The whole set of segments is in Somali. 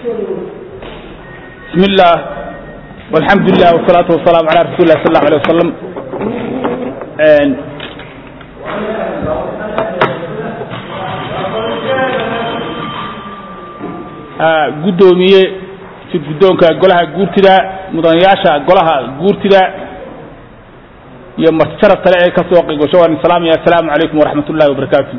بسم الله والحمد لله والصلاة والسلام على رسول الله صلى الله عليه وسلم gudoomiye si guddoonka golaha guurtida mudanayaasha golaha guurtida iyo martijarab kale ee ka soo qeygosho waan salaamaya assalaamu calaykum waraxmat ullahi wabarakaatu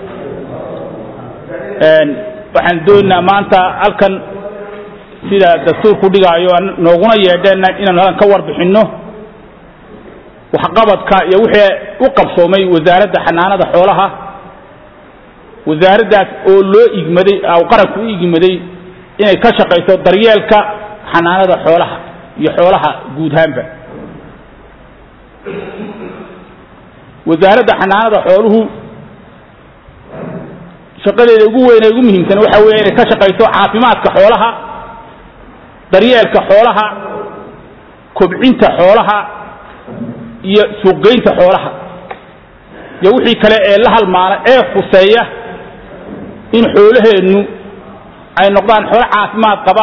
waxaan doonaynaa maanta halkan sida dastuurku dhigaayo nooguna yeedheen inaan halkan ka warbixinno waxqabadka iyo wixii u qabsoomay wasaaradda xanaanada xoolaha wasaaraddaas oo loo igmaday oo qaranku u igmaday inay ka shaqayso daryeelka xanaanada xoolaha iyo xoolaha guud ahaanba wasaaradda xanaanada xooluhu shaqadeeda ugu weyn ee ugu muhiimsan waxa weeye inay ka shaqayso caafimaadka xoolaha daryeelka xoolaha kobcinta xoolaha iyo suuqgeynta xoolaha iyo wixii kale ee la halmaana ee khuseeya in xoolaheennu ay noqdaan xoolo caafimaad qaba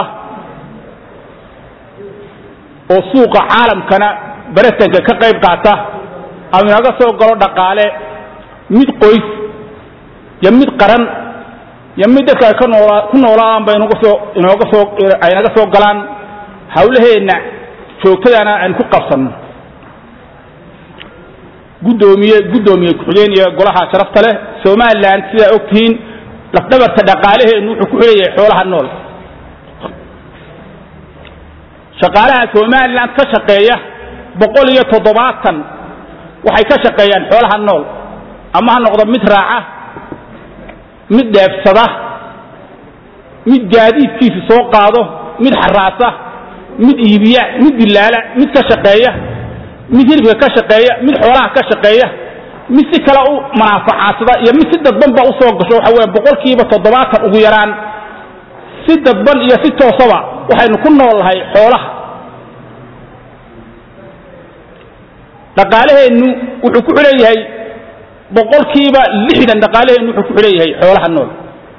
oo suuqa caalamkana baratanka ka qayb qaata ama inaga soo galo dhaqaale mid qoys iyo mid qaran iyo mid dadka ay ka noola ku noolaadaan ba inaga soo inooga soo ay naga soo galaan hawlaheenna joogtadana aan ku qabsanno guddoomiye guddoomiye ku-xigeen iyo golaha sharafta leh somalilan sidaa og tihiin lafdhabarta dhaqaalaheennu wuxuu ku xidhan yahay xoolaha nool shaqaalaha somalilan ka shaqeeya boqol iyo toddobaatan waxay ka shaqeeyaan xoolaha nool ama ha noqdo mid raaca mid dheebsada mid gaadiidkiisa soo qaado mid xaraasa mid iibiya mid dilaala mid ka shaqeeya mid hilibka ka shaqeeya mid xoolaha ka shaqeeya mid si kale u manaafacaasada iyo mid si dadbanba usoo gasho waxa weeye boqolkiiba toddobaatan ugu yaraan si dadban iyo si toosaba waxaynu ku nool nahay xoolaha dhaqaalaheennu wuxuu ku xidhan yahay boqolkiiba lixdan dhaqaalaheennu wuxuu ku xidhan yahay xoolaha nool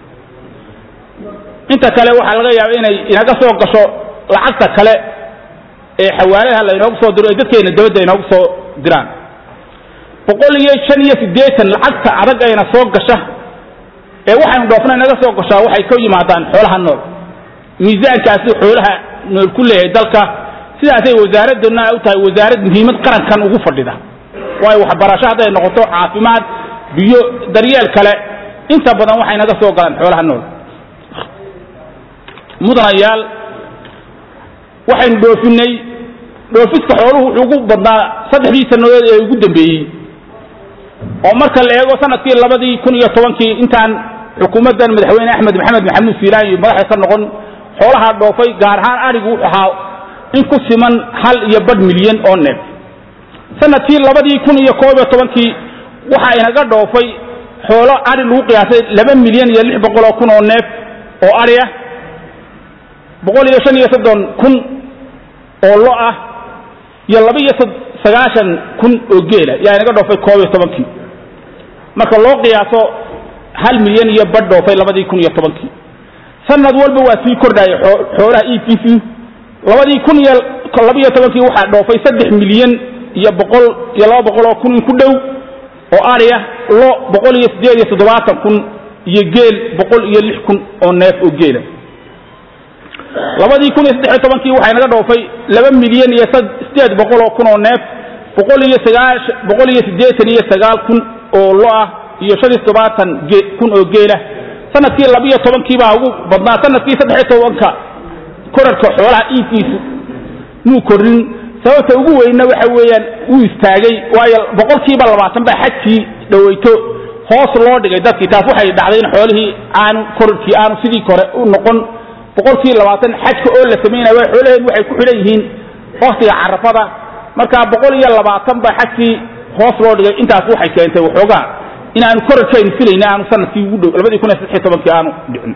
inta kale waxaa laga yaaba inay inaga soo gasho lacagta kale ee xawaaladaha laynoogu soo diro ee dadkeena dabadda inoogu soo diraan boqol iyo shan iyo siddeetan lacagta adag ayna soo gasha ee waxaynu dhoofna inaga soo gashaa waxay ka yimaadaan xoolaha nool miisaankaasi xoolaha nool ku leeyahay dalka sidaasay wasaaradduna u tahay wasaarad muhiimad qarankan ugu fadhida waayo waxbarasho hadday noqoto caafimaad biyo daryeel kale inta badan waxay naga soo galaan xoolaha nool mudanayaal waxaynu dhoofinay dhoofiska xooluhu wuxuu ugu badnaa saddexdii sannadood ee ugu dambeeyey oo marka la eego sanadkii labadii kun iyo tobankii intaan xukuumaddan madaxweyne axmed maxamed maxamuud fiilaan iyo madaxda ka noqon xoolaha dhoofay gaar ahaan arigu wuxuu ahaa in ku siman hal iyo badh milyan oo neef sanadkii labadii kun iyo koob iyo tobankii waxaa inaga dhoofay xoolo ari lagu qiyaasay laba milyan iyo lix boqol oo kun oo neef oo ari ah boqol iyo shan iyo soddon kun oo lo ah iyo laba iyo sagaashan kun oo geela yaa inaga dhoofay koob iyo tobankii marka loo qiyaaso hal milyan iyo badh dhoofay labadii kun iyo tobankii sanad walba waa sii kordhaya xoolaha iibkiisii labadii kun iyo labaiyo tobankii waxaa dhoofay saddex milyan iyo boqol iyo laba boqol oo kun in ku dhow oo ari ah lo boqol iyo siddeed iyo toddobaatan kun iyo geel boqol iyo lix kun oo neef oo geela labadii kun iyo saddex iyo tobankii waxaa inaga dhoofay laba milyan iyo sideed boqol oo kun oo neef boqol iyo sagaash boqol iyo siddeetan iyo sagaal kun oo lo ah iyo shan iyo toddobaatan kun oo geela sanadkii labaiyo tobankii baa ugu badnaa sanadkii saddex iyo tobanka korarka xoolaha iibkiisu muu kordhin sababta ugu weynna waxa weeyaan wuu istaagay waayo boqolkiiba labaatan baa xajkii dhaweyto hoos loo dhigay dadkii taas waxay dhacday in xoolihii aanu korarkii aanu sidii kore u noqon boqolkii labaatan xajka oo la samaynaya waa xoolaheen waxay ku xidhan yihiin waktiga carafada marka boqol iyo labaatan baa xajkii hoos loo dhigay intaas waxay keentay waxoogaa in aanu korarkaynu filayna aanu sanadkii ugu dhow labadii kun iyo saddex iyo tobankii aanu dhicin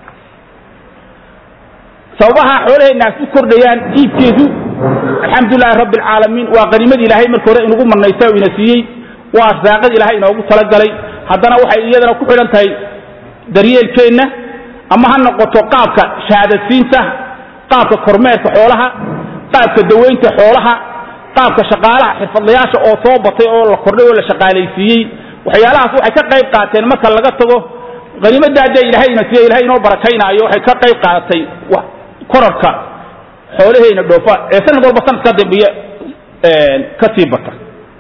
sababaha xoolaheennaas u kordhayaan iibkeedu alxamdulilahi rabbi alcaalamiin waa qaniimad ilaahay marka hore inugu manaysa oo ina siiyey waa arsaaqad ilaahay inoogu talagalay haddana waxay iyadana ku xidhan tahay daryeelkeenna ama ha noqoto qaabka shahaadadsiinta qaabka kormeerka xoolaha qaabka daweynta xoolaha qaabka shaqaalaha xirfadlayaasha oo soo batay oo la kordhay oo la shaqaalaysiiyey waxyaalahaas waxay ka qayb qaateen marka laga tago haniimadda haddee ilahayna siya ilahay inoo barakaynaayo waxay ka qayb qaadatay korarka xoolaheyna dhoofa ee sanad walba sanadka dambeeye ka sii bata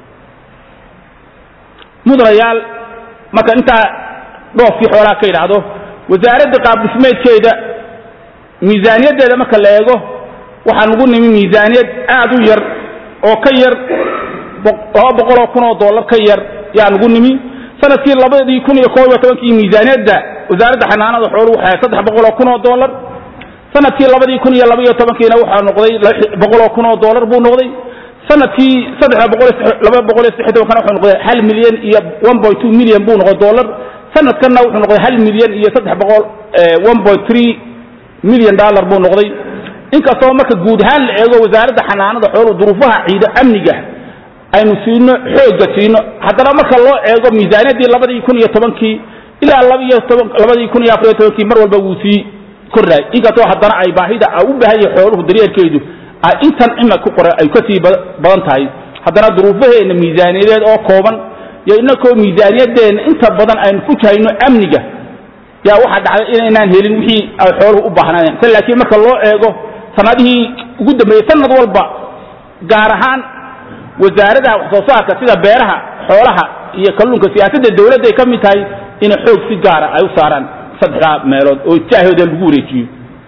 mudanayaal marka intaa dhoofkii xoolaha ka yidhaahdo wasaaradda qaab dhismeedkeeda miisaaniyaddeeda marka la eego waxaan ugu nimi miisaaniyad aad u yar oo ka yar laba boqol oo kun oo dollar ka yar yaan ugu nimi sanadkii labadii kun iyo koob iyo tobankii miisaaniyadda wasaaradda xanaanada xooluhu waxay saddex boqol oo kun oo dollar sanadkii labadii kun iyo laba iyo tobankiina waxaa noqday boqol oo kun oo dollar buu noqday sanadkii saddex boqol laba boqol iyo saddex tobankana wuxuu noqday hal milyan iyo one point two milyan buu noqday dollar sanadkanna wuxuu noqday hal milyan iyo saddex boqol one point three milyan dollar buu noqday inkastoo marka guud ahaan la eego wasaaradda xanaanada xooluhu duruufaha ciido amniga aynu siino xoogga siino haddana marka loo eego miisaaniyaddii labadii kun iyo tobankii ilaa labaiyo toban labadii kun iyo afar iyo tobankii mar walba wuu sii kordhaay inkastoo haddana ay baahida u baahan yahay xooluhu daryeelkeedu ay intan cimad ku qoran ay kasii badan tahay haddana duruufaheenna miisaaniyadeed oo kooban iyo inakoo miisaaniyadeenna inta badan aynu ku jahayno amniga yaa waxaa dhacday inaynaan helin wixii ay xooluhu u baahnaayeen se laakiin marka loo eego sanadihii ugu dambeeyey sanad walba gaar ahaan wasaaradaha wax soo saarka sida beeraha xoolaha iyo kalluunka siyaasadda dawladda ay ka mid tahay inay xoog si gaara ay u saaraan saddexdaa meelood oo jaahooda lagu wareejiyo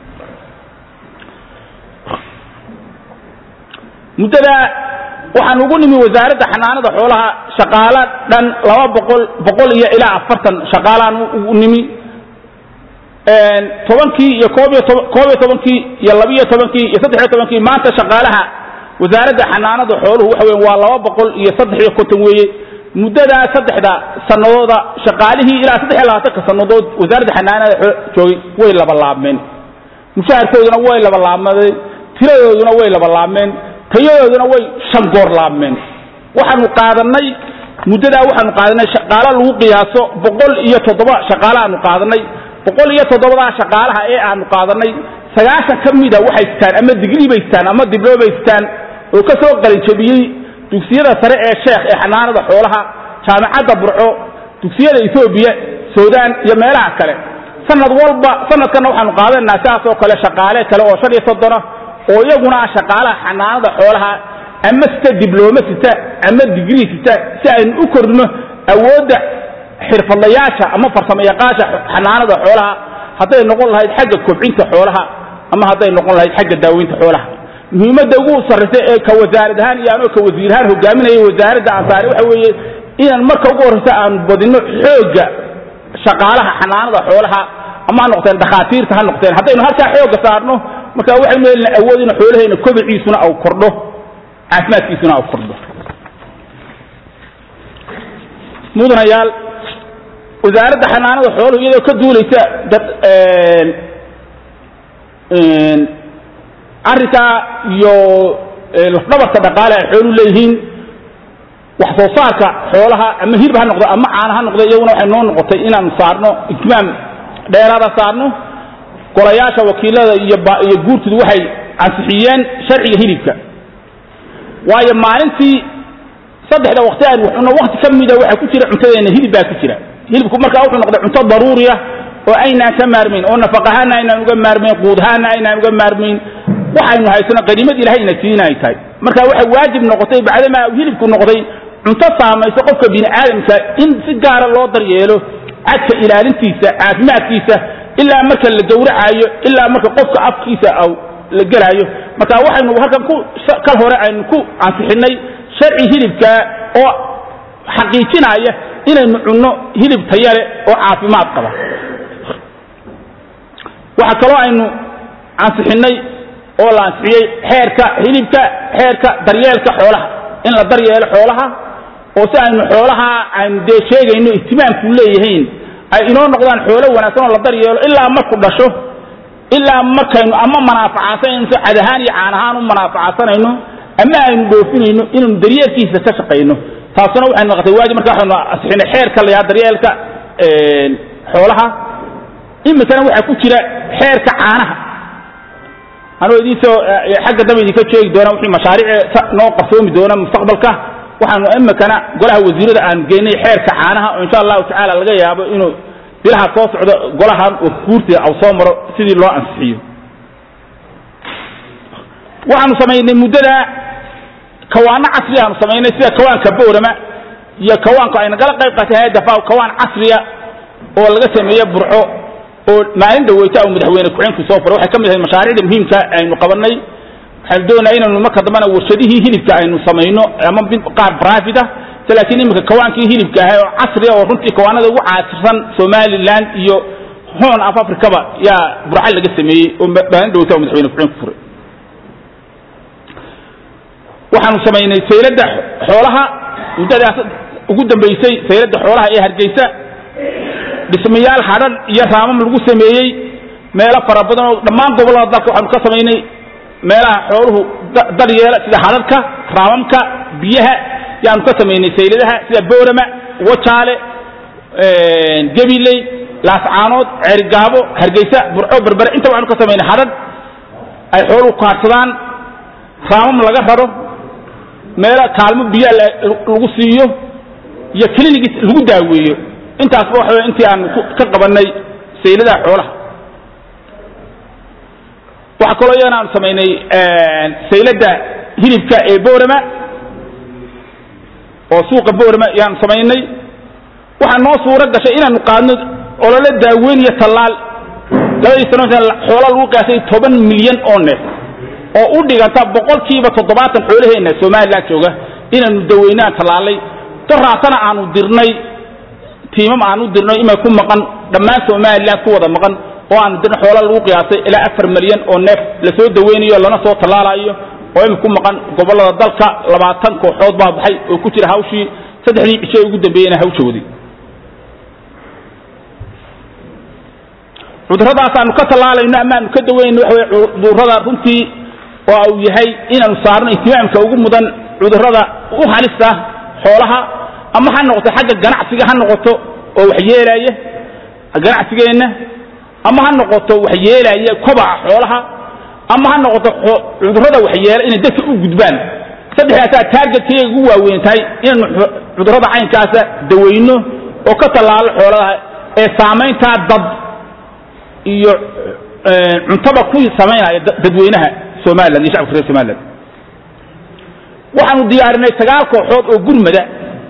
muddadaa waxaan ugu nimi wasaaradda xanaanada xoolaha shaqaalo dhan laba boqol boqol iyo ilaa afartan shaqaalaan ugu nimi tobankii iyo koob iyo toban koob iyo tobankii iyo labiyo tobankii iyo saddex iyo tobankii maanta shaqaalaha wasaaradda xanaanada xooluhu waxa weya waa laba boqol iyo saddex iyo konton weeye muddadaa saddexda sanadooda shaqaalihii ilaa saddex iyo labaatanka sannadood wasaaradda xanaanada joogay way labalaabmeen mushaharkooduna way labalaabmadeen tiradooduna way labalaabmeen tayadooduna way shan goor laabmeen waxaanu qaadanay muddadaa waxaanu qaadanay shaqaalo lagu qiyaaso boqol iyo toddoba shaqaale aanu qaadanay boqol iyo toddobadaa shaqaalaha ee aanu qaadanay sagaashan ka mida waxay sitaan ama digrii bay sitaan ama diblo bay sitaan oo ka soo qalinjabiyey dugsiyada sare ee sheekh ee xanaanada xoolaha jaamicadda burco dugsiyada etoobiya suudaan iyo meelaha kale sanad walba sanadkanna waxaanu qaadanaa sidaas oo kale shaqaale kale oo shan iyo soddona oo iyaguna ah shaqaalaha xanaanada xoolaha ama sita diblooma sita ama digrii sita si aynu u kordhino awoodda xirfadlayaasha ama farsamo yaqaasha xanaanada xoolaha hadday noqon lahayd xagga kobcinta xoolaha ama hadday noqon lahayd xagga daaweynta xoolaha muhiimadda ugu sarraysa ee ka wasaarad ahaan iyo anoo ka wasiir ahaan hogaaminaya wasaaradda ansaare waxa weeye inaan marka ugu horraysa aanu badino xoogga shaqaalaha xanaanada xoolaha ama ha noqoteen dhakhaatiirta ha noqoteen haddaynu halkaa xoogga saarno marka waxaynu helina awood in xoolaheena kobiciisuna au kordho caafimaadkiisuna au kordho mudanayaal wasaaradda xanaanada xooluhu iyadoo ka duulaysa dad arrinkaa iyo lafdhabarka dhaqaale ay xooluhu leeyihiin wax soo saarka xoolaha ama hirb ha noqdo ama caana ha noqdo iyaguna waxay noo noqotay inaanu saarno ihtimaam dheeraada saarno golayaasha wakiilada iyo iyo guurtoodu waxay ansixiyeen sharciga hilibka waayo maalintii saddexda waqti aan waxuno waqti ka mida waxaa ku jira cuntadeena hilib baa ku jira hilibku markaa wuxuu noqday cunto daruuriya oo aynaan ka maarmayn oo nafaq ahaana aynaan uga maarmayn quud ahaana aynaan uga maarmayn waxaynu haysano qaniimad ilahayna siin ay tahay marka waxay waajib noqotay bacdamaa hilibku noqday cunto saamayso qofka bini aadamka in si gaara loo daryeelo cadka ilaalintiisa caafimaadkiisa ilaa marka la gowracaayo ilaa marka qofka afkiisa la gelaayo marka waxaynu halkan ku kal hore aynu ku ansixinay sharci hilibka oo xaqiijinaya inaynu cunno hilib tayale oo caafimaad qaba waxaa kaloo aynu ansixinay oo la ansixiyey xeerka hilibka xeerka daryeelka xoolaha in la daryeelo xoolaha oo si aynu xoolaha aynu dee sheegayno ihtimaamku leeyahayn ay inoo noqdaan xoolo wanaagsan oo la daryeelo ilaa marku dhasho ilaa markaynu ama manaafacasanayno si cad ahaan iyo caan ahaan u manaafacasanayno ama aynu dhoofinayno inaynu daryeelkiisa ka shaqayno taasuna waxay noqotay waajib marka waxaynu ansixinay xeerka la yahaa daryeelka xoolaha iminkana waxaa ku jira xeerka caanaha anoo idinsoo xagga dambe idinka sheegi doona wixii mashaariic noo qarsoomi doona mustaqbalka waxaanu iminkana golaha wasiirada aan geynay xeerka caanaha oo insha allahu tacaala laga yaabo inuu bilaha soo socdo golahan oo guurtida aw soo maro sidii loo ansixiyo waxaanu samaynay muddada kawaano casri aanu samaynay sida kawaanka boorama iyo kawaanku ay nagala qayb qaatay hay-adda faw kawaan casriya oo laga sameeye burco oo maalin dhaweyta u madaxweyne ku-xeenku soo furay waxay ka mid ahay mashaariicda muhiimka aynu qabanay waxaanu doonaya inaynu marka dambena warshadihii hilibka aynu samayno ama qaar brafid ah se laakiin iminka kawaankii hilibka ahay oo casriya oo runtii kawaanada ugu caasirsan somaliland iyo hoon af africaba yaa burca laga sameeyey oo maalin dhaweyta u madaxweyne ku-xeenku furay waxaanu samaynay sayladda xoolaha muddadaas ugu dambaysay sayladda xoolaha ee hargeysa dhismayaal hadhan iyo raamam lagu sameeyey meelo fara badan oo dhammaan gobollada dalka waxaanu ka samaynay meelaha xooluhu dal yeela sida hadhadhka raamamka biyaha yaanu ka samaynay sayladaha sida boorama wajaale gabiley laascaanood ceerigaabo hargeysa burco berbere inta waxaanu ka samaynay hadhadh ay xooluhu kaadsadaan raamam laga raro meelo kaalmo biyaa lagu siiyo iyo clinics lagu daaweeyo intaasba waxa wey intii aanu ka qabanay sayladaha xoolaha waxaa kaloo iyagana aanu samaynay sayladda hilibka ee boorama oo suuqa boorama yaanu samaynay waxaa noo suuro gashay inaanu qaadno olole daaweyn iyo tallaal labadii sano xoola lagu qiyaasay toban milyan oo neef oo u dhiganta boqolkiiba toddobaatan xoolaheenna somalilan jooga inaanu daweynaan tallaalay doraatana aanu dirnay tiimam aanu dirnay imay ku maqan dhammaan somalilan ku wada maqan oo aanu dirnay xoola lagu qiyaasay ilaa afar milyan oo neef lasoo daweynayo lana soo tallaalayo oo imay ku maqan gobollada dalka labaatan kooxood baa baxay oo ku jira hawshii saddexdii cisho ugu dambeeyeyna hawshoodii cudurradaasaanu ka tallaalayno ama aanu ka daweynayno waxa wey cudurrada runtii oo uu yahay inaanu saarno ihtimaamka ugu mudan cudurrada u halista xoolaha ama ha noqoto xagga ganacsiga ha noqoto oo waxyeelaya ganacsigeenna ama ha noqoto waxyeelaya kobaca xoolaha ama ha noqoto cudurrada waxyeela inay dadka u gudbaan saddexdaasaa taargetkayga ugu waaweyn tahay inaanu cudurrada caynkaasa daweyno oo ka tallaalo xoolaha ee saamayntaa dad iyo cuntaba ku samaynaya dadweynaha somaliland iyo shacabka reer somaliland waxaanu diyaarinay sagaal kooxood oo gurmada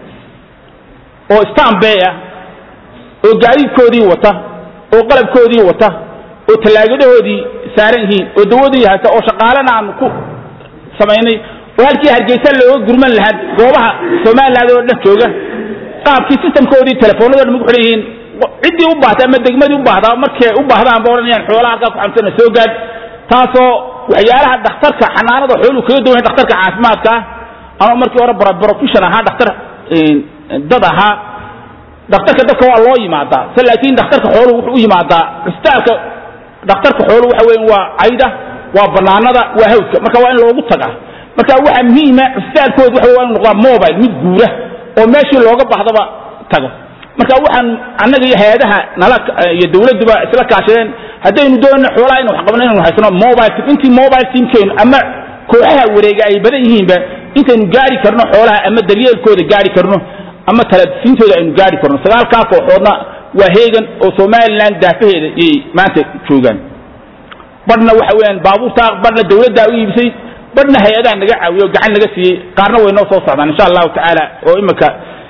oo stanbay ah oo gaadiidkoodii wata oo qalabkoodii wata oo tallaagadahoodii saaran yihiin oo dawadii haysta oo shaqaalena aanu ku samaynay oo halkii hargeysa looga gurman lahaa goobaha somaliland oo dhan jooga qaabkii sistamkoodii telefoonada dhan ku xidhan yihiin ciddii u baahta ama degmadii u baahdaa markay u baahdaan ba odhanayaan xoolaha halkaa ku xamsana soo gaad taasoo waxyaalaha dhakhtarka xanaanada xooluhu kaga duwan dhakhtarka caafimaadka ah ama markii hore profession ahaa dhakhtar dad ahaa dhakhtarka dadka waa loo yimaadaa se laakiin dhakhtarka xooluhu wuxuu u yimaadaa cusbitaalka dhakhtarka xooluhu waxa weyan waa cayda waa banaanada waa hawdka marka waa in loogu tagaa marka waxaa muhiima cusbitaalkooda waxa waa inu noqdaa mobile mid guura oo meeshii looga bahdaba tago marka waxaan annaga iyo hay-adaha nala iyo dawladduba isla kaashadeen haddaynu doonno xoolaha inu wax qabno inaynu haysano mobile team intii mobile teamkeenu ama kooxaha wareega ay badan yihiinba intaynu gaari karno xoolaha ama daryeelkooda gaari karno ama talasiintooda aynu gaari karno sagaalkaa kooxoodna waa heegan oo somaliland daafaheeda ayay maanta joogaan badhna waxa weeyaan baabuurtaa badhna dawladdaa u iibisay badhna hay-adaha naga caawiyo o gacan naga siiyey qaarna way noo soo socdaan insha allahu tacaala oo iminka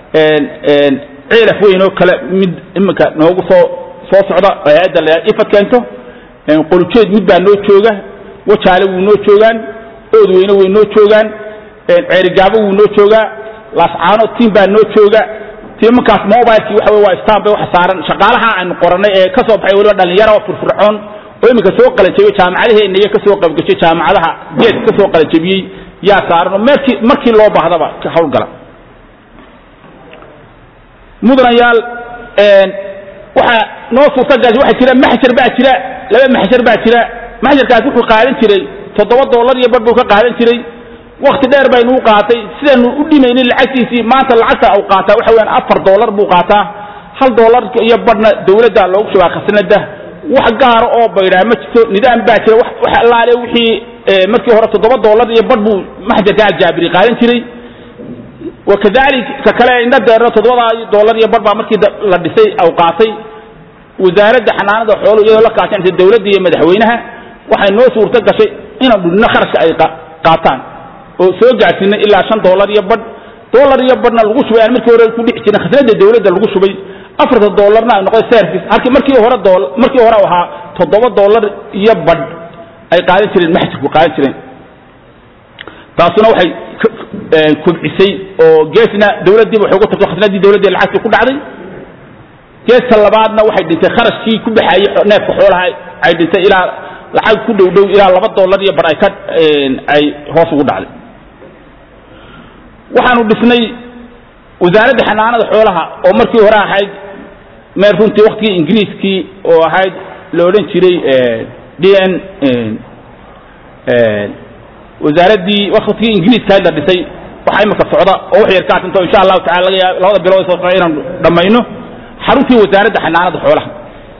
ceelaf weyn oo kale mid iminka noogu soo soo socda oo hay-adda la ifad keento qolujeed mid baa noo jooga wajaale wuu noo joogaan ood weyne way noo joogaan ceerigaabo wuu noo joogaa laascaano tiim baa noo jooga tiimankaas mobilekii waxa wey waa stan bay waxa saaran shaqaalaha aynu qorannay ee ka soo baxay weliba dhallinyaro oo firfircoon oo iminka soo qalanjabiyey jaamacadaheenna iyo ka soo qaybgashay jaamacadaha geedka ka soo qalanjabiyey yaa saaran oo markii markii loo baahdaba ka hawlgala mudanayaal waxaa noo suurtagashay waxaa jira maxjar baa jira laba maxjar baa jira maxjarkaas wuxuu qaadan jiray toddoba dollar iyo bar buu ka qaadan jiray wakti dheer baynu u qaatay sidaanu u dhimaynin lacagtiisii maanta lacagta u qaataa waxa weyaan afar dollar buu qaataa hal dollar iyo badhna dawladda loogu shubaa khasnada wax gaara oo baydhaa ma jirto nidaam baa jira wax allaale wixii markii hore toddoba dollar iyo badh buu maxjarka aljaabiri qaadan jiray wakadalik ka kale indha deerna toddobadaa dollar iyo badh baa markii la dhisay aw qaatay wasaaradda xanaanada xooluhu iyadoo la kaashanaysa dawladda iyo madaxweynaha waxay noo suurto gashay inaan dhudhino kharashka ay qaataan oo soo gaadhsiinay ilaa shan dollar iyo badh dollar iyo badhna lagu shubay aan markii hore ku dhixi jirin khasnada dawladda lagu shubay afarta dollarna ay noqday service halkii markii hore markii hore ahaa toddoba dollar iyo badh ay qaadan jireen maxjirku qaadan jireen taasuna waxay kobcisay oo geesna dawladdiiba waxay ugu tagto khasnadii dawladda lacagtii ku dhacday geeska labaadna waxay dhintay kharashkii ku baxayey neefka xoolaha ay dhintay ilaa lacag ku dhow dhow ilaa laba dollar iyo bar ay ka ay hoos ugu dhacday waxaanu dhisnay wasaaradda xanaanada xoolaha oo markii hore ahayd meel runtii waktigii ingiriiskii oo ahayd la odhan jiray d n wasaaraddii waktigii ingiriiska ahayd la dhisay waxaa imika socda oo wax yar ka atinto insha allahu tacala laga yaab labada bilood soo socda inaanu dhammayno xaruntii wasaaradda xanaanada xoolaha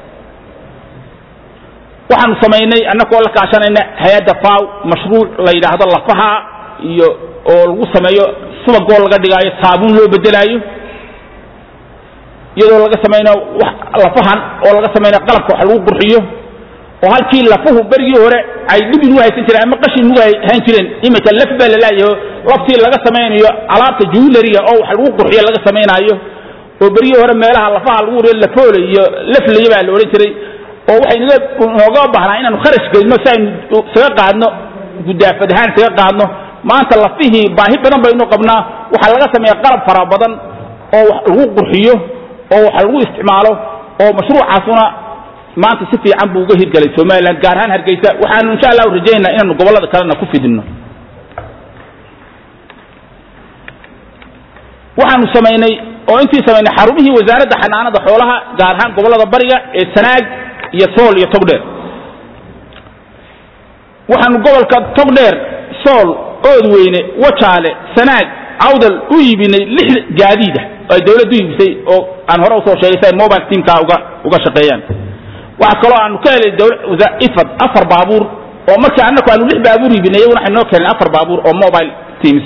waxaanu samaynay annagoo la kaashanayna hay-adda faw mashruuc la yidhaahdo lafaha iyo oo lagu sameeyo subagoo laga dhigaayo saabuun loo bedelaayo iyadoo laga samaynayo wax lafahan oo laga samaynayo qalabka wax lagu qurxiyo oo halkii lafuhu berigii hore ay dhib inugu haysan jireen ama qashin inugu hayn jireen imika laf baa lalaayaho laftii laga samaynayo alaabta juulariga oo wax lagu qurxiyo laga samaynaayo oo berigii hore meelaha lafaha lagu wariyo lafoole iyo laflaya baa la odhan jiray oo waxay naga nooga baahnaa inaanu kharash gelino si aynu isaga qaadno gudaafad ahaan isaga qaadno maanta lafihii baahi badan baynu qabnaa waxaa laga sameeya qalab fara badan oo wax lagu qurxiyo oo wax lagu isticmaalo oo mashruucaasuna maanta si fiican buu uga hirgelay somalilan gaar ahaan hargeysa waxaanu insha allahu rajaynaa inaanu gobollada kalena ku fidinno waxaanu samaynay oo intii samaynay xarumihii wasaaradda xanaanada xoolaha gaar ahaan gobollada bariga ee sanaag iyo sool iyo togdheer waxaanu gobolka togdheer sool oodweyne wajaale sanaag cawdal u iibinay lix gaadiida oo ay dawladdu iibisay oo aan hore usoo sheegay si ay mobile teamka uga uga shaqeeyaan waxaa kaloo aanu ka helay ifad afar baabuur oo markii annaku aanu lix baabuur iibinay iyaguna waxay noo keeneen afar baabuur oo mobile teams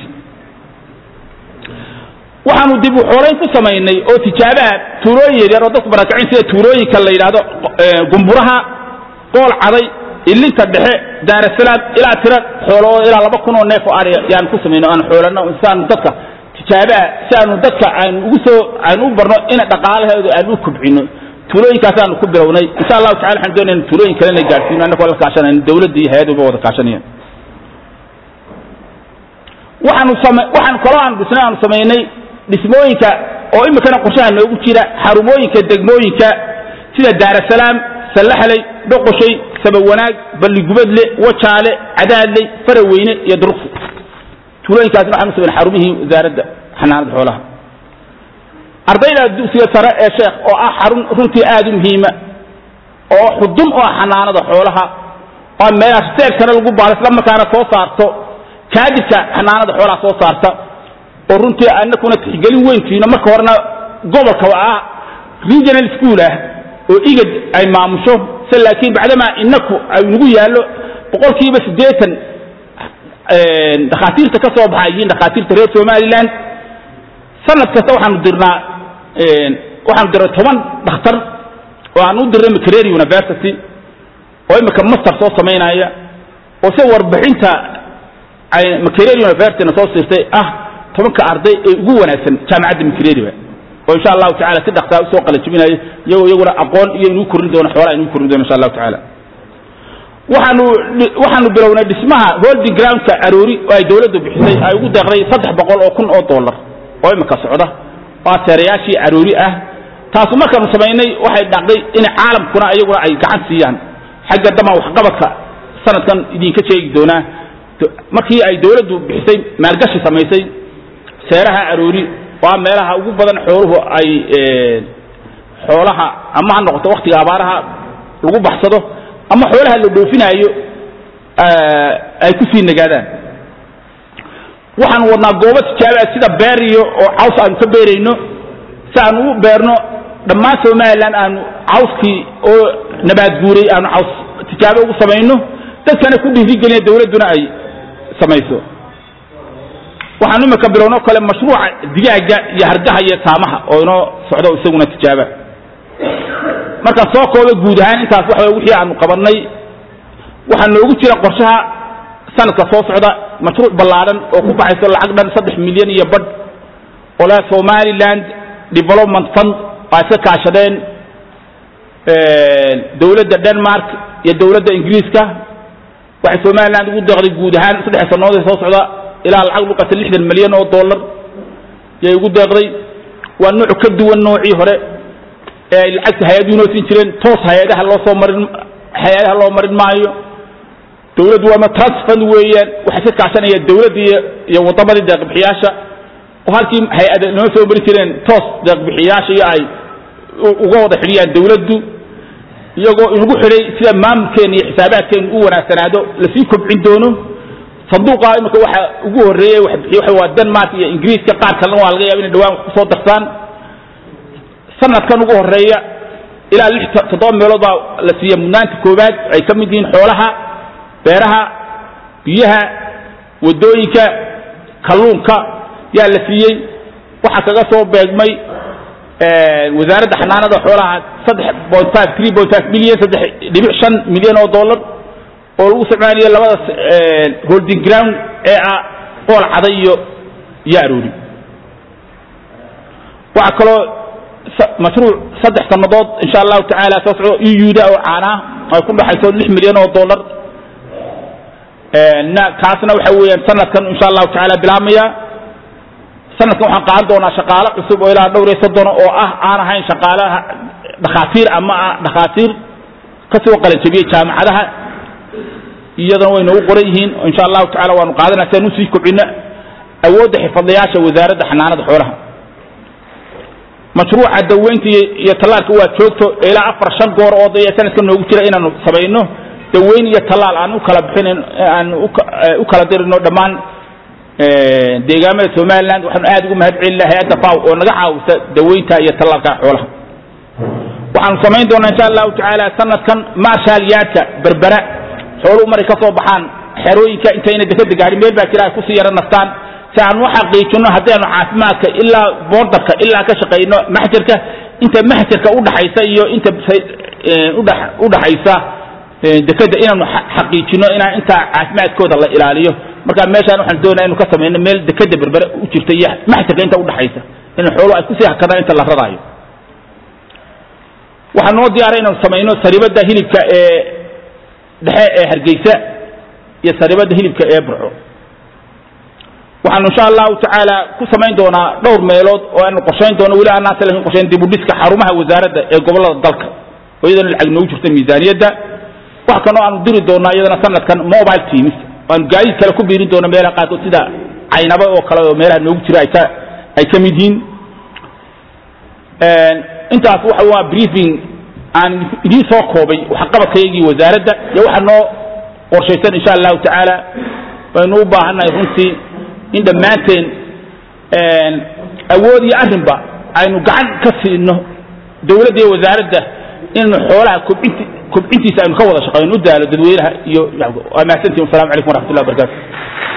waxaanu dib u xoolayn ku samaynay oo tijaabaha tuulooyin yaryar oo dadku barakacin sida tuulooyinka la yidhaahdo gumburaha qool caday ilinta dhexe daarasalaam ilaa tira xoolo oo ilaa laba kun oo neef oo ariya yaan ku samayno aan xoolano si aanu dadka tijaabaha si aanu dadka aanu ugu soo aanu u barno ina dhaqaalaheedu aanu u kobcino tuulooyinkaasaanu ku bilownay insha allahu tacala waxaan doonayna tuulooyin kalena gaadhsiino annagoo la kaashanayno dawladda iyo hay-aduba wada kaashanayaan waxaanu sama waxaan kaloo aanu dhisnay aanu samaynay dhismooyinka oo imikana qorshaha noogu jira xarumooyinka degmooyinka sida daarasalaam sallaxley dhoqoshay sabawanaag balligubadle wajaale cadaadley faraweyne iyo duruqsi tuulooyinkaasna waxaan u samaynay xarumihii wasaaradda xanaanada xoolaha ardayda dugsiga sare ee sheekh oo ah xarun runtii aad u muhiima oo xudun u ah xanaanada xoolaha oo meelaha seegtana lagu baalo isla markaana soo saarto kaadibka xanaanada xoolaha soo saarta oo runtii anakuna tixgelin weyntiino marka horena gobolka ah regional school ah oo igad ay maamusho se laakiin bacdamaa inaku ay nagu yaallo boqolkiiba siddeetan dhakhaatiirta ka soo baxa yihiin dhakhaatiirta reer somaliland sanad kasta waxaanu dirnaa waxaanu dirnay toban dhakhtar oo aan u dirnay mcrary university oo imika master soo samaynaya oo se warbixinta ay mcrary university na soo siirtay ah tobanka arday ee ugu wanaagsan jaamacadda mcrary oo insha allahu tacala si dhaksaa usoo qalajibinayo iyagoo iyaguna aqoon iyo inuu korin doono xoolaa inuu korin doono insha allahu tacala waxaanu waxaanu bilownay dhismaha holding groundka aroori oo ay dawladdu bixisay ay ugu deeqday saddex boqol oo kun oo dollar oo imika socda oo seerayaashii aroori ah taasu markaanu samaynay waxay dhacday in caalamkuna iyaguna ay gacan siiyaan xagga dama waxqabadka sanadkan idinka sheegi doonaa markii ay dawladdu bixisay maalgashi samaysay seeraha aroori waa meelaha ugu badan xooluhu ay xoolaha ama ha noqoto waktiga abaaraha lagu baxsado ama xoolaha la dhoofinaayo ay ku sii nagaadaan waxaanu wadnaa goobo tijaabaa sida beer iyo oo caws aanu ka beerayno si aanu u beerno dhammaan somalilan aanu cawskii oo nabaad guuray aanu caws tijaabo ugu samayno dadkana ku dhiirigelina dawladduna ay samayso waxaanu imika bilowno kale mashruuca digaaga iyo hargaha iyo saamaha oo inoo socdo isaguna tijaaba markaan soo kooba guud ahaan intaas waxa wixii aanu qabannay waxaa noogu jira qorshaha sanadka soo socda mashruuc ballaadhan oo ku baxayso lacag dhan saddex milyan iyo badh oo leh somaliland development fund oo ay iska kaashadeen dawladda denmark iyo dawladda ingiriiska waxay somaliland ugu deeqday guud ahaan saddex sannadood ee soo socda ilaa lacag luqata lixdan milyan oo dollar yay ugu deeqday waa nooc ka duwan noocii hore ee ay lacagta hay-aduhu noo siin jireen toos hay-adaha loo soo marin hay-adaha loo marin maayo dawladdu waama trust fund weeyaan waxay ka kaashanaya dawladda iyo iyo waddamadii deeqbixiyaasha oo halkii hay-ada noo soo mari jireen toos deeqbixiyaasha iyo ay uga wada xidhiyaan dawladdu iyagoo inagu xidhay sida maamulkeena iyo xisaabaadkeenu u wanaagsanaado lasii kobcin doono sanduuqa imika waxa ugu horreeyey wax bixiy waxa waa denmark iyo ingiriiska qaar kalena waa laga yaaba inay dhawaan wax kusoo darsaan sanadkan ugu horreeya ilaa lix toddoba meelood baa la siiya mudnaanta koowaad ay ka mid yihiin xoolaha beeraha biyaha waddooyinka kalluunka yaa la siiyey waxaa kaga soo beegmay wasaaradda xanaanada xoolaha saddex point five three point five milyan saddex dhibic shan milyan oo dollar oo lagu isticmaalayo labada holding ground ee ah qool caday iyo iyo aroori waxaa kaloo mashruuc saddex sannadood insha allahu tacaala soo socdo euda oo caanaa ay ku dhaxayso lix milyan oo dollar na kaasna waxa weeyaan sanadkan insha allahu tacaala bilaabmaya sanadkan waxaan qaadan doonaa shaqaale cusub oo ilaa dhowr iyo soddon oo ah aan ahayn shaqaalaha dhakhaatiir ama ah dhakhaatiir ka soo qalanjabiyey jaamacadaha iyadana way noogu qoran yihiin insha allahu tacala waanu qaadanaa si aan usii kobcino awoodda xirfadlayaasha wasaaradda xanaanada xoolaha mashruuca daweynta iyo tallaalka waa joogto ilaa afar shan goor oo daya sanadka noogu jira inaanu samayno daweyn iyo tallaal aan u kala bixinin aan u kala dirino dhammaan deegaamada somaliland waxaanu aad ugu mahad celina hay-adda faw oo naga caawisa daweynta iyo tallaalka xoolaha waxaanu samayn doonaa insha allahu tacaala sanadkan marshal yaadka berbera xooluhu maray ka soo baxaan xerooyinka intayna dekada gaarin meel baa jira ay kusii yara nastaan si aan u xaqiijino haddaanu caafimaadka ilaa boordarka ilaa ka shaqayno maxjarka inta maxjarka udhaxaysa iyo inta udhaxaysa dekada inaanu xaqiijino inaan intaa caafimaadkooda la ilaaliyo marka meeshaan waxaan doonaa inu ka samayno meel dekada berbere u jirta iyo maxjarka inta udhaxaysa in xooluhu ay kusii hakadaan inta la raraayo waxaa noo diyaaray inaanu samayno saribada hilibka ee dhexe ee hargeysa iyo saribada hilibka ee burco waxaanu insha allahu tacaala ku samayn doonaa dhowr meelood oo aanu qorshayn doono weli aanaan salahin qorshayn dib u dhiska xarumaha wasaaradda ee gobollada dalka oo iyadana lacag noogu jirta miisaaniyadda wax kaloo aanu diri doonaa iyadana sanadkan mobile teams aanu gaadiid kale ku biirin doono meelaha qaarkood sida caynaba oo kale oo meelaha noogu jira ay ka ay ka mid yihiin intaas waxa waa briefing aan idiin soo koobay waxqabadkaygii wasaaradda iyo waxa noo qorshaysan insha allahu tacaala waynu u baahannahay runtii in dhammaanteen awood iyo arrinba aynu gacan ka siino dawladda iyo wasaaradda inaynu xoolaha kobcinti kobcintiisa aynu ka wada shaqayno u daalo dadweynaha iyo waa mahadsantihin wasalamu calaykum waraxmat ullah wabarakatu